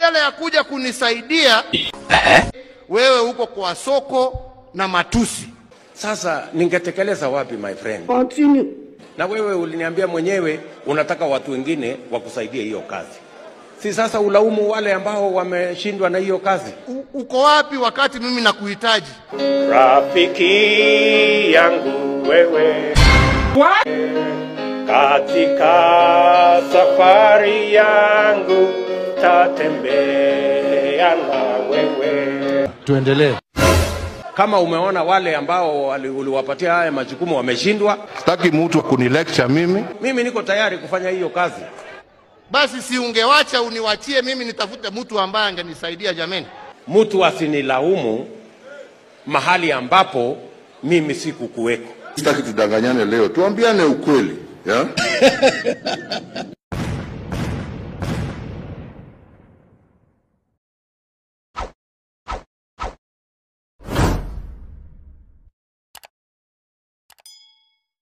badala ya kuja kunisaidia wewe uko kwa soko na matusi. Sasa ningetekeleza wapi my friend? Continue. Na wewe uliniambia mwenyewe unataka watu wengine wakusaidie hiyo kazi, si sasa ulaumu wale ambao wameshindwa na hiyo kazi? U, uko wapi wakati mimi nakuhitaji? Rafiki yangu wewe, katika safari yangu tatembea na wewe. Tuendelee. Kama umeona wale ambao wali- uliwapatia haya majukumu wameshindwa, Sitaki mtu kunilecture mimi. mimi niko tayari kufanya hiyo kazi. Basi si ungewacha uniwachie mimi nitafute mtu ambaye angenisaidia jameni. Mtu asinilaumu mahali ambapo mimi sikukuweko. Sitaki tudanganyane leo, tuambiane ukweli ya?